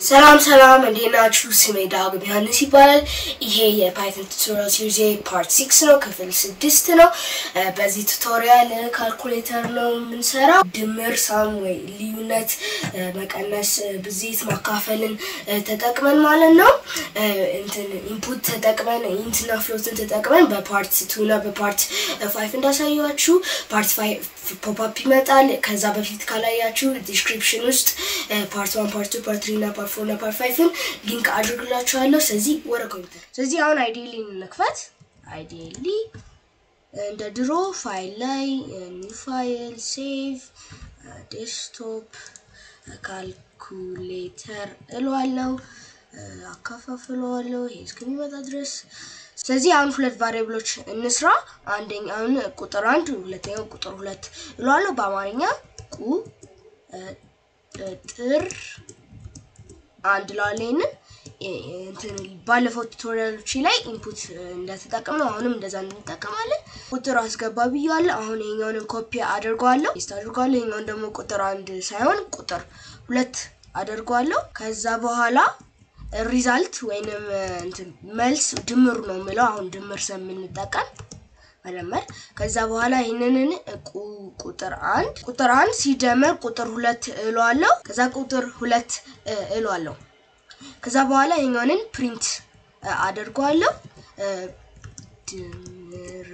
ሰላም ሰላም እንዴት ናችሁ? ስሜ ዳግም ዮሐንስ ይባላል። ይሄ የፓይተን ቱቶሪያል ሲሪዝ ፓርት ሲክስ ነው፣ ክፍል ስድስት ነው። እ በዚህ ቱቶሪያል ካልኩሌተር ነው የምንሰራው። ድምር፣ ሳም ወይ ልዩነት፣ እ መቀነስ፣ እ ብዜት፣ ማካፈልን እ ተጠቅመን ማለት ነው እ እንትን ኢንፑት ተጠቅመን ኢንትና ፍሎትን ተጠቅመን በፓርት ቱ እና በፓርት ፋይቭ እንዳሳያችሁ ፓርት ፋይቭ ፖፕአፕ ይመጣል። ከዛ በፊት ካላያችሁ ዲስክሪፕሽን ውስጥ ፓርት ዋን ፓርት ቱ ፓርት ትሪ እና ፓርት ፎር እና ፓርት ፋይቭን ሊንክ አድርግላችኋለሁ። ስለዚህ ወደ ኮምፒውተር ስለዚህ አሁን አይዲሊ እንክፈት። አይዲሊ እንደ ድሮ ፋይል ላይ ኒው ፋይል ሴቭ ዴስክቶፕ ካልኩሌተር እለዋለሁ፣ አካፋፍለዋለሁ ይሄ እስከሚመጣ ድረስ ስለዚህ አሁን ሁለት ቫሪያብሎች እንስራ። አንደኛውን ቁጥር አንድ ሁለተኛው ቁጥር ሁለት እለዋለሁ። በአማርኛ ቁ ጥር አንድ እለዋለሁ። ይሄንን እንትን ባለፈው ቱቶሪያሎች ላይ ኢንፑት እንደተጠቀም ነው። አሁንም እንደዛ እንጠቀማለን። ቁጥር አስገባ ብያለሁ። አሁን ይሄኛውን ኮፒ አድርገዋለሁ፣ ፔስት አድርገዋለሁ። ይሄኛውን ደግሞ ቁጥር አንድ ሳይሆን ቁጥር ሁለት አድርገዋለሁ። ከዛ በኋላ ሪዛልት ወይንም እንትን መልስ ድምሩ ነው የምለው። አሁን ድምር ስለምንጠቀም መደመር። ከዛ በኋላ ይህንን ቁጥር አንድ ቁጥር አንድ ሲደመር ቁጥር ሁለት እለዋለሁ። ከዛ ቁጥር ሁለት እለዋለሁ። ከዛ በኋላ ይህኛውንን ፕሪንት አደርገዋለሁ። ድምር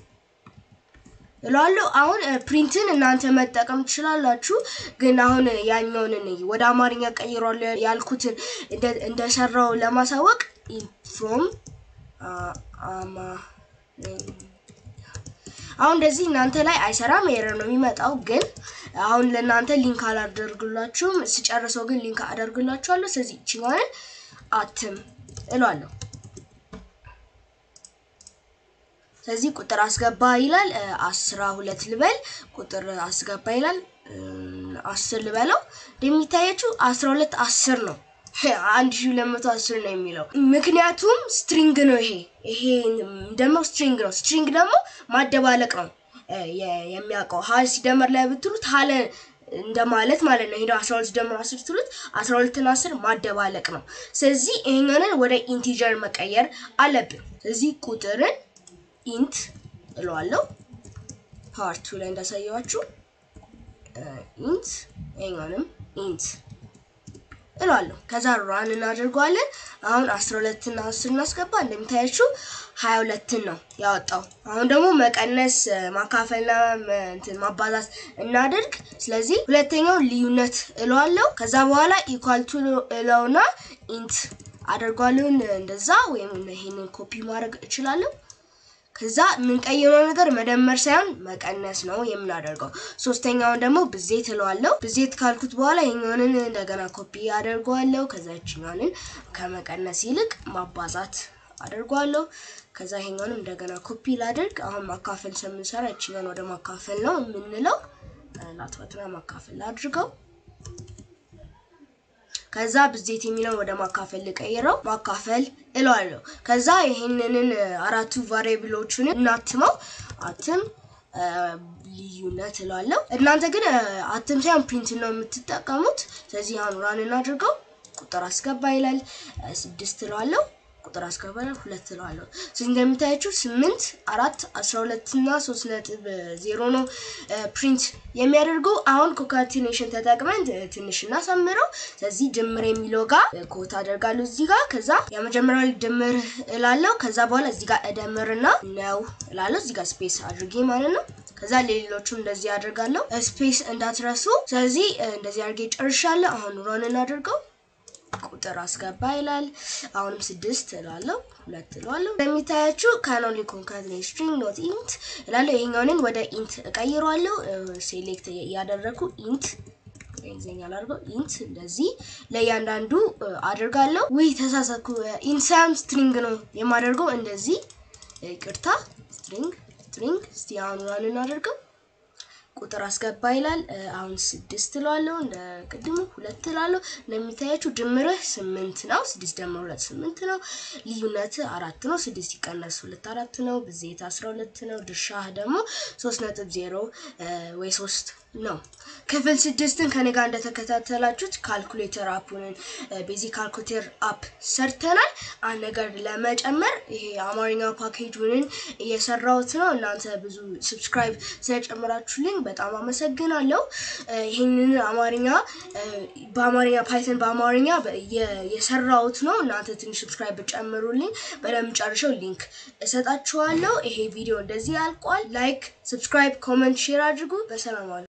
እለዋለሁ። አሁን ፕሪንትን እናንተ መጠቀም ትችላላችሁ፣ ግን አሁን ያኛውን ወደ አማርኛ ቀይሯል ያልኩትን እንደሰራው ለማሳወቅ ፍሮም አሁን እንደዚህ እናንተ ላይ አይሰራም፣ ኤረር ነው የሚመጣው። ግን አሁን ለእናንተ ሊንክ አላደርግላችሁም፣ ስጨርሰው ግን ሊንክ አደርግላችኋለሁ። ስለዚህ ይችኛዋንን አትም እለዋለሁ። ስለዚህ ቁጥር አስገባ ይላል። አስራ ሁለት ልበል። ቁጥር አስገባ ይላል። አስር ልበለው። እንደሚታያችሁ አስራ ሁለት አስር ነው። አንድ ሺ ሁለት መቶ አስር ነው የሚለው ምክንያቱም ስትሪንግ ነው። ይሄ ይሄ ደግሞ ስትሪንግ ነው። ስትሪንግ ደግሞ ማደባለቅ ነው የሚያውቀው። ሀ ሲደመር ላይ ብትሉት ሀለ እንደማለት ማለት ነው። ሄደው አስራ ሁለት ደምሮ አስር ትሉት አስራ ሁለትና አስር ማደባለቅ ነው። ስለዚህ ይሄኛንን ወደ ኢንቲጀር መቀየር አለብን። ስለዚህ ቁጥርን ኢንት እለዋለሁ። ፓርቱ ላይ እንዳሳየዋችሁ ኢንት ይሄኛውንም ኢንት እለዋለሁ። ከዛ ራን እናደርገዋለን። አሁን አስራ ሁለትና አስር እናስገባ። እንደሚታያችሁ ሀያ ሁለትን ነው ያወጣው። አሁን ደግሞ መቀነስ ማካፈልና እንትን ማባዛት እናደርግ። ስለዚህ ሁለተኛው ልዩነት እለዋለሁ። ከዛ በኋላ ኢኳልቱ እለውና ኢንት አደርገዋለሁ። እንደዛ ወይም ይሄንን ኮፒ ማድረግ እችላለሁ። ከዛ የምንቀይረው ነገር መደመር ሳይሆን መቀነስ ነው የምናደርገው። ሶስተኛውን ደግሞ ብዜት እለዋለሁ። ብዜት ካልኩት በኋላ ይሄኛውንን እንደገና ኮፒ አደርገዋለሁ። ከዛ ይችኛውንን ከመቀነስ ይልቅ ማባዛት አደርገዋለሁ። ከዛ ይሄኛውንም እንደገና ኮፒ ላደርግ። አሁን ማካፈል ስለምንሰራ ይችኛውን ወደ ማካፈል ነው የምንለው። ላትፈትና ማካፈል አድርገው ከዛ ብዜት የሚለውን ወደ ማካፈል ልቀይረው ማካፈል እለዋለሁ። ከዛ ይሄንንን አራቱ ቫሪያብሎቹን እናትመው አትም ልዩነት እለዋለሁ። እናንተ ግን አትም ሳይሆን ፕሪንት ነው የምትጠቀሙት። ስለዚህ አሁን ራን እናድርገው። ቁጥር አስገባ ይላል። ስድስት እለዋለሁ። ቁጥር አስገባ ይላል። ሁለት እለዋለሁ። ስለዚህ እንደምታያችሁ ስምንት አራት አስራ ሁለት እና ሶስት ነጥብ ዜሮ ነው ፕሪንት የሚያደርገው። አሁን ኮንካቲኔሽን ተጠቅመን ትንሽ እናሳምረው። ስለዚህ ድምር የሚለው ጋር ኮት አደርጋለሁ እዚህ ጋር። ከዛ የመጀመሪያው ድምር እላለሁ። ከዛ በኋላ እዚህ ጋር እደምርና ነው እላለሁ። እዚህ ጋር ስፔስ አድርጌ ማለት ነው። ከዛ ሌሎቹም እንደዚህ አደርጋለሁ። ስፔስ እንዳትረሱ። ስለዚህ እንደዚህ አድርጌ ጨርሻለሁ። አሁን ሮን እናደርገው። ቁጥር አስገባ ይላል። አሁንም ስድስት እላለሁ፣ ሁለት እለዋለሁ። እንደሚታያችሁ ካኖሊ ኮንካትኔት ስትሪንግ ኖት ኢንት እላለሁ። ይሄኛውንን ወደ ኢንት እቀይረዋለሁ። ሴሌክት እያደረግኩ ኢንት እንግሊዝኛ ላድርገው ኢንት እንደዚህ ለእያንዳንዱ አድርጋለሁ። ውይ ተሳሳኩ። ኢንት ሳይሆን ስትሪንግ ነው የማደርገው። እንደዚህ ይቅርታ፣ ስትሪንግ ስትሪንግ። እስቲ አሁን ራን እናደርገው። ቁጥር አስገባ ይላል። አሁን ስድስት እለዋለሁ። እንደ ቅድሙ ሁለት እላለሁ። እንደሚታያችሁ ድምርህ ስምንት ነው። ስድስት ደምር ሁለት ስምንት ነው። ልዩነት አራት ነው። ስድስት ሲቀነስ ሁለት አራት ነው። ብዜት አስራ ሁለት ነው። ድርሻህ ደግሞ ሶስት ነጥብ ዜሮ ወይ ሶስት ነው። ክፍል ስድስትን ከኔ ጋር እንደተከታተላችሁት ካልኩሌተር አፑንን ቤዚክ ካልኩሌተር አፕ ሰርተናል። አንድ ነገር ለመጨመር ይሄ የአማርኛ ፓኬጁንን እየሰራሁት ነው። እናንተ ብዙ ሰብስክራይብ ስለጨመራችሁልኝ በጣም አመሰግናለሁ። ይህንን አማርኛ በአማርኛ ፓይተን በአማርኛ የሰራሁት ነው። እናንተ ትንሽ ሰብስክራይብ ጨምሩልኝ። በደንብ ጨርሸው ሊንክ እሰጣችኋለሁ። ይሄ ቪዲዮ እንደዚህ ያልቋል። ላይክ፣ ሰብስክራይብ፣ ኮመንት፣ ሼር አድርጉ። በሰላም ዋሉ።